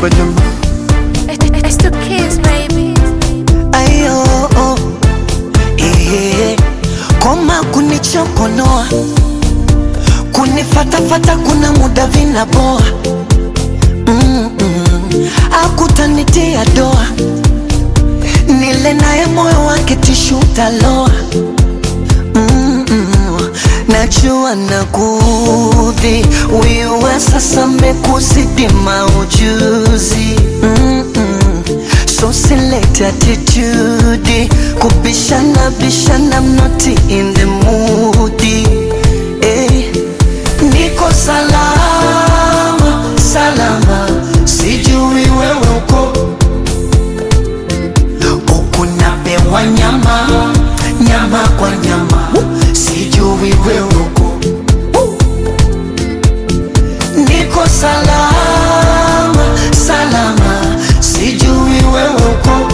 kwa jama It's the kids, baby. ayo oh. Ehe. koma kunichokonoa kunifatafata kuna muda vinaboa Mm-mm. akutanitia doa nile naye moyo wake tishu taloa Mm-mm. najua nakudhi wiwe sasa mekuzidi maujuzi Mm-mm. so select attitude kubishana bishana I'm not in the mood eh. niko salama salama sijui wewe uko huku napewa nyama nyama kwa nyama sijui wewe uko niko salama salama sijui wewe uko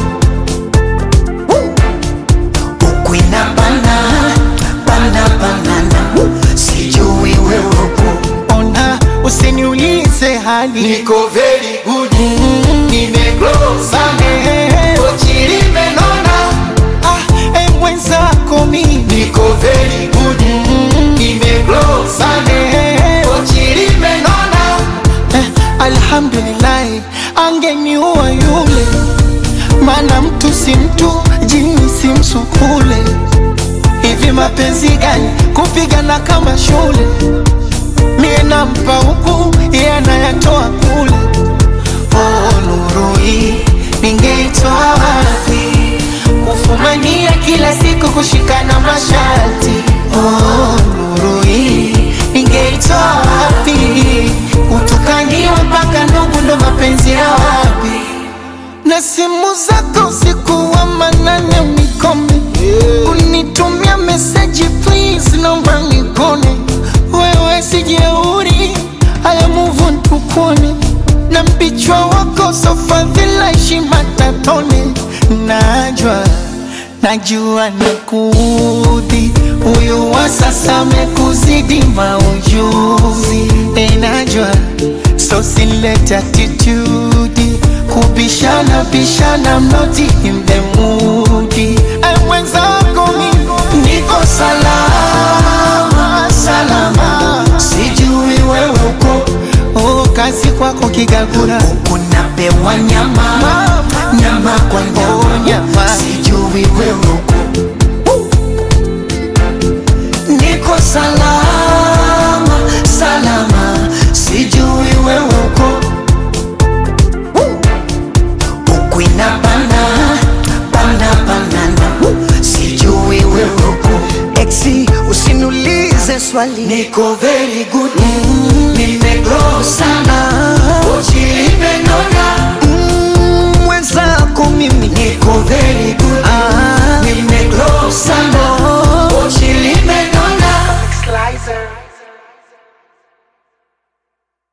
huku inabana bana banana sijui wewe uko ona usiniulize hali Niko very good Nimeglow sana Kochi limenona ah, e mwenzako mimi Niko very good Nimeglow sana Kochi limenona eh, alhamdulillahi angeniua yule maana mtu si mtu jini si msukule hivi mapenzi gani kupigana kama shule mie nampa huku iye anayatoa kule oh, nuru hii ningeitoa wapi kufumania kila siku kushikana masharti oh, nuru hii ningeitoa wapi utukaniwa mpaka ndugu ndo mapenzi ya wapi na simu zako usiku wa manane unikome unitumia meseji please naomba nikone wewe sijeuri haya muvu ntukone na mpichwa wako sofadhila heshima tatone najwa najua nakudhi huyu wa sasa amekuzidi maujuzi enajwa so silete attitude kubishana bishana mnoti in the mood Ay, mwenzako mimi niko salama salama sijui wewe uko oh, kazi kwako kigagura huku napewa nyama Mama. nyama kwa Oh, nyama nyama. sijui wewe uko niko salama salama sijui wewe uko huku inabana bana banana sijui wewe uko exi usiniulize swali niko very good mm, nimegrow sana uchi limenona